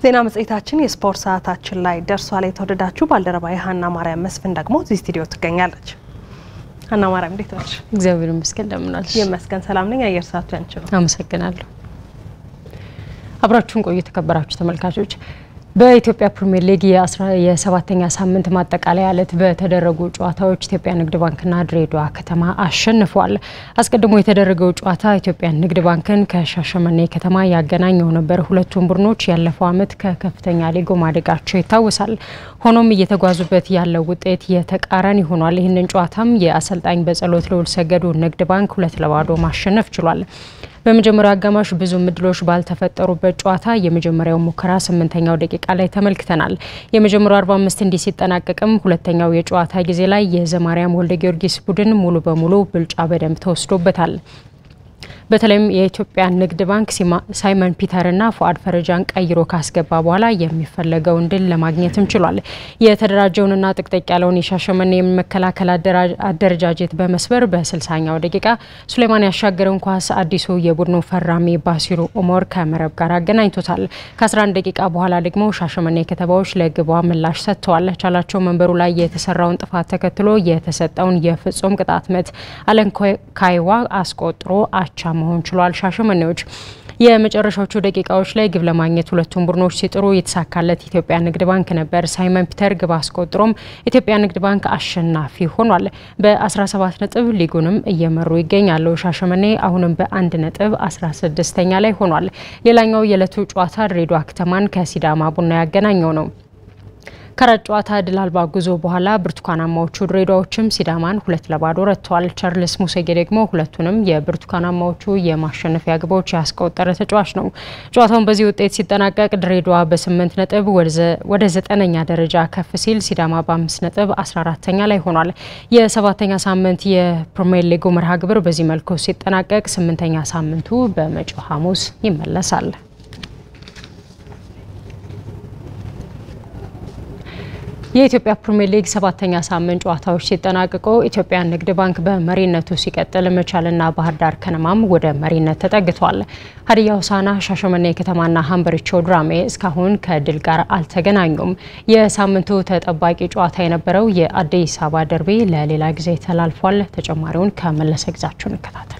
ዜና መጽሔታችን የስፖርት ሰዓታችን ላይ ደርሷል። የተወደዳችሁ ባልደረባ ሀና ማርያም መስፍን ደግሞ እዚህ ስቱዲዮ ትገኛለች። ሀና ማርያም እንዴት ነች? እግዚአብሔር ይመስገን እንደምን አለሽ? ይመስገን ሰላም ነኝ። አየር ሰዓቱ ያንቺ ነው። አመሰግናለሁ። አብራችሁን ቆዩ የተከበራችሁ ተመልካቾች። በኢትዮጵያ ፕሪሚየር ሊግ የሰባተኛ ሳምንት ማጠቃለያ ዕለት በተደረጉ ጨዋታዎች ኢትዮጵያ ንግድ ባንክና ድሬዳዋ ከተማ አሸንፈዋል። አስቀድሞ የተደረገው ጨዋታ ኢትዮጵያ ንግድ ባንክን ከሻሸመኔ ከተማ ያገናኘው ነበር። ሁለቱም ቡድኖች ያለፈው ዓመት ከከፍተኛ ሊጉ ማደጋቸው ይታወሳል። ሆኖም እየተጓዙበት ያለው ውጤት የተቃራኒ ሆኗል። ይህንን ጨዋታም የአሰልጣኝ በጸሎት ልዑል ሰገዱ ንግድ ባንክ ሁለት ለባዶ ማሸነፍ ችሏል። በመጀመሪያው አጋማሽ ብዙ እድሎች ባልተፈጠሩበት ጨዋታ የመጀመሪያው ሙከራ ስምንተኛው ደቂቃ ላይ ተመልክተናል። የመጀመሪያው 45 እንዲህ ሲጠናቀቅም ሁለተኛው የጨዋታ ጊዜ ላይ የዘማሪያም ወልደ ጊዮርጊስ ቡድን ሙሉ በሙሉ ብልጫ በደንብ ተወስዶበታል። በተለይም የኢትዮጵያ ንግድ ባንክ ሳይመን ፒተርና ፉአድ ፈረጃን ቀይሮ ካስገባ በኋላ የሚፈለገውን ድል ለማግኘትም ችሏል። የተደራጀውንና ጥቅጥቅ ያለውን የሻሸመኔ የመከላከል አደረጃጀት በመስበር በስልሳኛው ደቂቃ ሱሌማን ያሻገረውን ኳስ አዲሱ የቡድኑ ፈራሚ ባሲሩ ኡመር ከመረብ ጋር አገናኝቶታል። ከ11 ደቂቃ በኋላ ደግሞ ሻሸመኔ ከተማዎች ለግቧ ምላሽ ሰጥተዋል። ቻላቸው መንበሩ ላይ የተሰራውን ጥፋት ተከትሎ የተሰጠውን የፍጹም ቅጣት ምት አለን ካይዋ አስቆጥሮ አቻ መሆን ችሏል። ሻሸመኔዎች የመጨረሻዎቹ ደቂቃዎች ላይ ግብ ለማግኘት ሁለቱም ቡድኖች ሲጥሩ የተሳካለት ኢትዮጵያ ንግድ ባንክ ነበር። ሳይመን ፒተር ግብ አስቆጥሮም ኢትዮጵያ ንግድ ባንክ አሸናፊ ሆኗል። በ17 ነጥብ ሊጉንም እየመሩ ይገኛሉ። ሻሸመኔ አሁንም በአንድ ነጥብ 16ኛ ላይ ሆኗል። ሌላኛው የዕለቱ ጨዋታ ድሬዳዋ ከተማን ከሲዳማ ቡና ያገናኘው ነው። ከአራት ጨዋታ ድል አልባ ጉዞ በኋላ ብርቱካናማዎቹ ድሬዳዎችም ሲዳማን ሁለት ለባዶ ረትተዋል። ቻርልስ ሙሴጌ ደግሞ ሁለቱንም የብርቱካናማዎቹ የማሸነፊያ ግቦች ያስቆጠረ ተጫዋች ነው። ጨዋታውን በዚህ ውጤት ሲጠናቀቅ ድሬዳዋ በስምንት ነጥብ ወደ ዘጠነኛ ደረጃ ከፍ ሲል ሲዳማ በአምስት ነጥብ አስራ አራተኛ ላይ ሆኗል። የሰባተኛ ሳምንት የፕሪሚየር ሊጉ መርሃ ግብር በዚህ መልኩ ሲጠናቀቅ ስምንተኛ ሳምንቱ በመጪው ሐሙስ ይመለሳል። የኢትዮጵያ ፕሪሚየር ሊግ ሰባተኛ ሳምንት ጨዋታዎች ሲጠናቀቁ ኢትዮጵያ ንግድ ባንክ በመሪነቱ ሲቀጥል መቻልና ባህር ዳር ከነማም ወደ መሪነት ተጠግቷል። ሀዲያ ሆሳዕና፣ ሻሸመኔ ከተማና ሀምበሪቾ ድራሜ እስካሁን ከድል ጋር አልተገናኙም። የሳምንቱ ተጠባቂ ጨዋታ የነበረው የአዲስ አበባ ደርቤ ለሌላ ጊዜ ተላልፏል። ተጨማሪውን ከመለሰ ግዛቸው እንከታተል።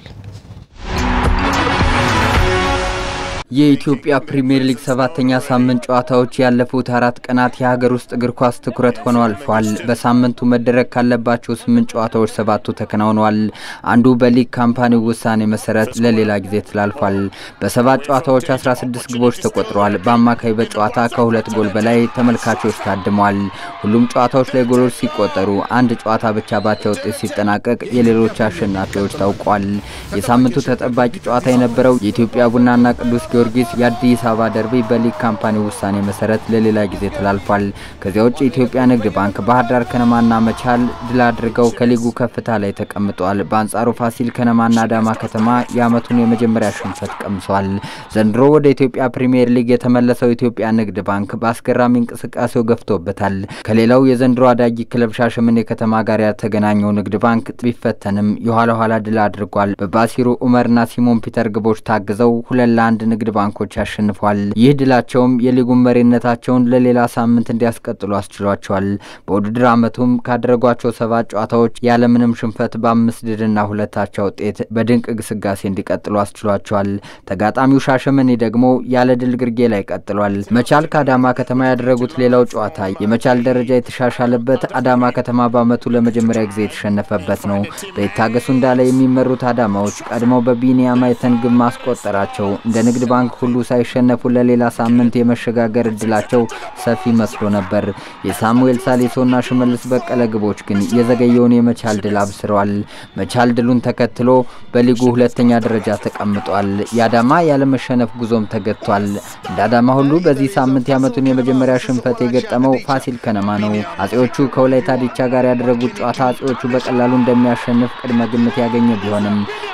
የኢትዮጵያ ፕሪምየር ሊግ ሰባተኛ ሳምንት ጨዋታዎች ያለፉት አራት ቀናት የሀገር ውስጥ እግር ኳስ ትኩረት ሆነው አልፏል። በሳምንቱ መደረግ ካለባቸው ስምንት ጨዋታዎች ሰባቱ ተከናውነዋል። አንዱ በሊግ ካምፓኒው ውሳኔ መሰረት ለሌላ ጊዜ ተላልፏል። በሰባት ጨዋታዎች 16 ግቦች ተቆጥረዋል። በአማካይ በጨዋታ ከሁለት ጎል በላይ ተመልካቾች ታድመዋል። ሁሉም ጨዋታዎች ላይ ጎሎች ሲቆጠሩ አንድ ጨዋታ ብቻ ባቻ ውጤት ሲጠናቀቅ የሌሎች አሸናፊዎች ታውቋል። የሳምንቱ ተጠባቂ ጨዋታ የነበረው የኢትዮጵያ ቡናና ቅዱስ ጊዮርጊስ የአዲስ አበባ ደርቢ በሊግ ካምፓኒ ውሳኔ መሰረት ለሌላ ጊዜ ተላልፏል። ከዚያ ውጭ ኢትዮጵያ ንግድ ባንክ፣ ባህር ዳር ከነማና መቻል ድል አድርገው ከሊጉ ከፍታ ላይ ተቀምጠዋል። በአንጻሩ ፋሲል ከነማና አዳማ ከተማ የዓመቱን የመጀመሪያ ሽንፈት ቀምሰዋል። ዘንድሮ ወደ ኢትዮጵያ ፕሪምየር ሊግ የተመለሰው ኢትዮጵያ ንግድ ባንክ በአስገራሚ እንቅስቃሴው ገፍቶበታል። ከሌላው የዘንድሮ አዳጊ ክለብ ሻሸመኔ ከተማ ጋር ያልተገናኘው ንግድ ባንክ ቢፈተንም የኋላ ኋላ ድል አድርጓል። በባሲሩ ኡመርና ሲሞን ፒተር ግቦች ታግዘው ሁለት ለአንድ ንግድ ባንኮች አሸንፏል። ይህ ድላቸውም የሊጉን መሪነታቸውን ለሌላ ሳምንት እንዲያስቀጥሉ አስችሏቸዋል። በውድድር ዓመቱም ካደረጓቸው ሰባት ጨዋታዎች ያለምንም ሽንፈት በአምስት ድልና ሁለታቻ ውጤት በድንቅ ግስጋሴ እንዲቀጥሉ አስችሏቸዋል። ተጋጣሚው ሻሸመኔ ደግሞ ያለ ድል ግርጌ ላይ ቀጥሏል። መቻል ከአዳማ ከተማ ያደረጉት ሌላው ጨዋታ የመቻል ደረጃ የተሻሻለበት፣ አዳማ ከተማ በዓመቱ ለመጀመሪያ ጊዜ የተሸነፈበት ነው። በይታገሱ እንዳለ የሚመሩት አዳማዎች ቀድመው በቢኒያም አይተን ግብ ማስቆጠራቸው እንደ ንግድ ባንክ ሁሉ ሳይሸነፉ ለሌላ ሳምንት የመሸጋገር እድላቸው ሰፊ መስሎ ነበር። የሳሙኤል ሳሌሶና ሽመልስ በቀለ ግቦች ግን የዘገየውን የመቻል ድል አብስረዋል። መቻል ድሉን ተከትሎ በሊጉ ሁለተኛ ደረጃ ተቀምጧል። የአዳማ ያለመሸነፍ ጉዞም ተገጥቷል። እንደ አዳማ ሁሉ በዚህ ሳምንት የዓመቱን የመጀመሪያ ሽንፈት የገጠመው ፋሲል ከነማ ነው። አጼዎቹ ከወላይታ ዲቻ ጋር ያደረጉት ጨዋታ አጼዎቹ በቀላሉ እንደሚያሸንፍ ቅድመ ግምት ያገኘ ቢሆንም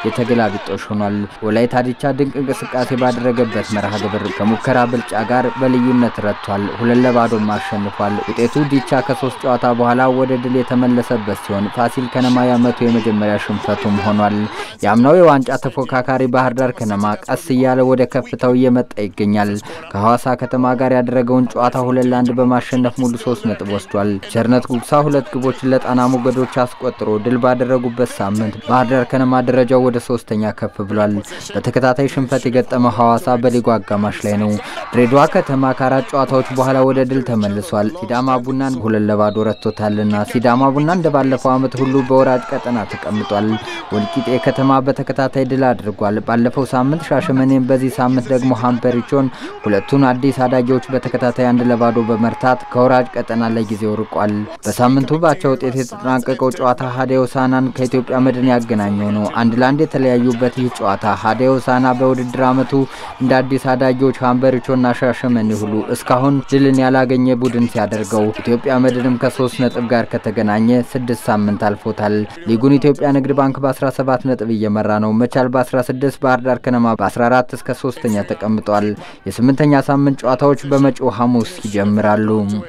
የተገላቢጦሽ ሆኗል። ወላይታ ዲቻ ድንቅ እንቅስቃሴ ባደረገበት መርሃ ግብር ከሙከራ ብልጫ ጋር በልዩነት ረቷል። ሁለት ለባዶም አሸንፏል። ውጤቱ ዲቻ ከሶስት ጨዋታ በኋላ ወደ ድል የተመለሰበት ሲሆን ፋሲል ከነማ የዓመቱ የመጀመሪያ ሽንፈቱም ሆኗል። የአምናው የዋንጫ ተፎካካሪ ባህር ዳር ከነማ ቀስ እያለ ወደ ከፍታው እየመጣ ይገኛል። ከሐዋሳ ከተማ ጋር ያደረገውን ጨዋታ ሁለት ለአንድ በማሸነፍ ሙሉ ሶስት ነጥብ ወስዷል። ቸርነት ጉግሳ ሁለት ግቦችን ለጣና ሞገዶች አስቆጥሮ ድል ባደረጉበት ሳምንት ባህር ዳር ከነማ ደረጃው ወደ ሶስተኛ ከፍ ብሏል። በተከታታይ ሽንፈት የገጠመው ሐዋሳ በሊጉ አጋማሽ ላይ ነው። ድሬዳዋ ከተማ ከአራት ጨዋታዎች በኋላ ወደ ድል ተመልሷል። ሲዳማ ቡናን ሁለት ለባዶ ረቶታልና ሲዳማ ቡና እንደ ባለፈው ዓመት ሁሉ በወራጅ ቀጠና ተቀምጧል። ወልቂጤ ከተማ በተከታታይ ድል አድርጓል። ባለፈው ሳምንት ሻሸመኔን፣ በዚህ ሳምንት ደግሞ ሀምበሪቾን ሁለቱን አዲስ አዳጊዎች በተከታታይ አንድ ለባዶ በመርታት ከወራጅ ቀጠና ለጊዜው ርቋል። በሳምንቱ ባቻ ውጤት የተጠናቀቀው ጨዋታ ሀዲያ ሆሳዕናን ከኢትዮጵያ መድን ያገናኘው ነው። አንድ ለአንድ የተለያዩበት ይህ ጨዋታ ሀዲያ ሆሳዕና በውድድር ዓመቱ እንደ አዲስ አዳጊዎች ሀምበሪቾና ሻሸመኔ ሁሉ እስካሁን ድልን ያላገኘ ቡድን ሲያደርገው ኢትዮጵያ መድንም ከሶስት ነጥብ ጋር ከተገናኘ ስድስት ሳምንት አልፎታል። ሊጉን ኢትዮጵያ ንግድ ባንክ በ17 ነጥብ እየመራ ነው። መቻል በ16 ባህር ዳር ከነማ በ14 እስከ ሶስተኛ ተቀምጧል። የስምንተኛ ሳምንት ጨዋታዎች በመጪው ሐሙስ ይጀምራሉ።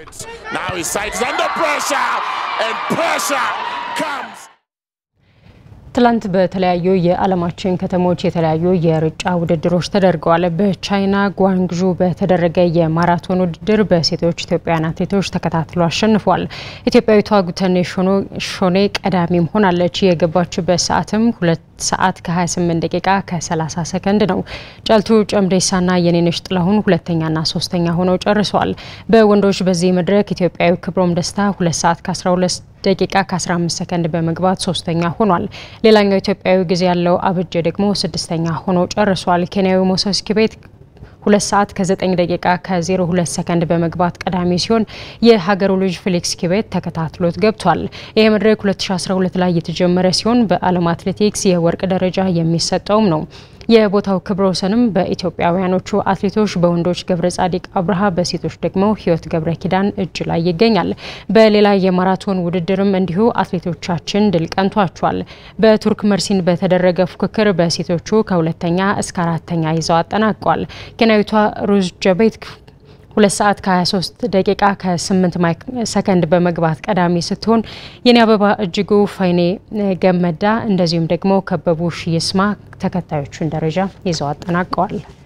ትላንት በተለያዩ የዓለማችን ከተሞች የተለያዩ የሩጫ ውድድሮች ተደርገዋል። በቻይና ጓንግዡ በተደረገ የማራቶን ውድድር በሴቶች ኢትዮጵያውያን አትሌቶች ተከታትሎ አሸንፏል። ኢትዮጵያዊቷ ጉተኔ ሾኔ ቀዳሚም ሆናለች። የገባችበት ሰዓትም ሁለት ሰዓት ከ28 ደቂቃ ከ30 ሰከንድ ነው። ጨልቱ ጨምዴሳና የኔነሽ ጥላሁን ሁለተኛና ሶስተኛ ሆነው ጨርሰዋል። በወንዶች በዚህ መድረክ ኢትዮጵያዊ ክብሮም ደስታ ሁለት ሰዓት ከ12 ደቂቃ ከ15 ሰከንድ በመግባት ሶስተኛ ሆኗል። ሌላኛው ኢትዮጵያዊ ጊዜ ያለው አብጀ ደግሞ ስድስተኛ ሆኖ ጨርሷል። ኬንያዊ ሞሰስ ኪቤት ሁለት ሰዓት ከ9 ደቂቃ ከ02 ሰከንድ በመግባት ቀዳሚ ሲሆን የሀገሩ ልጅ ፌሊክስ ኪቤት ተከታትሎት ገብቷል። ይህ መድረክ 2012 ላይ የተጀመረ ሲሆን በዓለም አትሌቲክስ የወርቅ ደረጃ የሚሰጠውም ነው። የቦታው ክብረ ወሰንም በኢትዮጵያውያኖቹ አትሌቶች በወንዶች ገብረ ጻዲቅ አብርሃ፣ በሴቶች ደግሞ ህይወት ገብረ ኪዳን እጅ ላይ ይገኛል። በሌላ የማራቶን ውድድርም እንዲሁ አትሌቶቻችን ድል ቀንቷቸዋል። በቱርክ መርሲን በተደረገ ፉክክር በሴቶቹ ከሁለተኛ እስከ አራተኛ ይዘው አጠናቀዋል። ኬንያዊቷ ሩዝ ጀቤት ሁለት ሰዓት ከ23 ደቂቃ ከ8 ሰከንድ በመግባት ቀዳሚ ስትሆን የኔ አበባ እጅጉ፣ ፋይኔ ገመዳ እንደዚሁም ደግሞ ከበቡሽ ይስማ ተከታዮቹን ደረጃ ይዘው አጠናቀዋል።